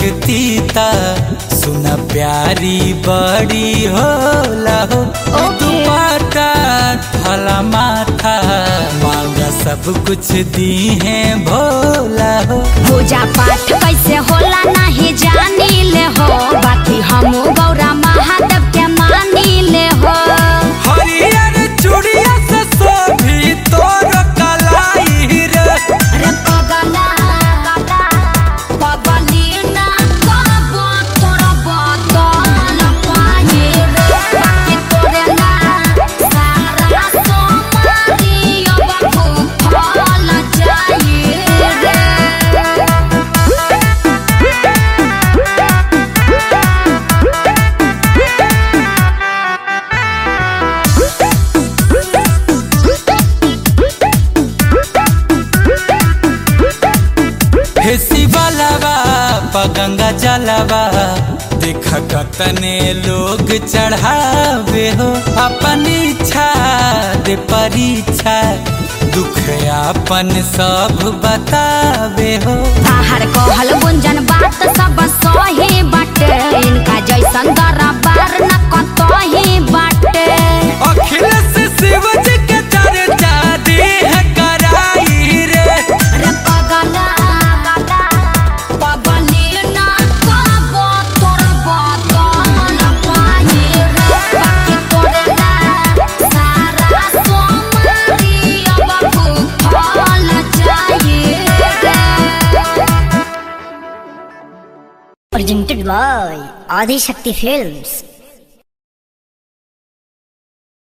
लगती ता सुना प्यारी बड़ी होला हो ओके। दुपट्टा थला माथा मांगा सब कुछ दी है भोला हो पूजा पाठ कैसे होला नहीं जानी ले हो बाकी हम गौरा महादेव के मानी ले हो हरियर चूड़िया से सोभी तोर कलाई रे अरे पगला पगली ना करबो तोरा बदल पाए रे बाकी तोरे ना सारा सोमारी अब फल जाए रे हे शिवलवा पगंगा जलवा देख कतने लोग चढ़ावे हो अपन इच्छा दे परीक्षा दुख अपन सब बतावे हो बाहर कहल गुंजन बात सब सही बाटे इनका जैसन दरबार न कतही बाटे अखिलेश शिव जी के चर्चा देह कराई रे रे पगला पगली न करबो तोर बदल पाए रे बाकी तोरे ना सारा सोमारी अब फल जाए रे presented by Adi Shakti Films.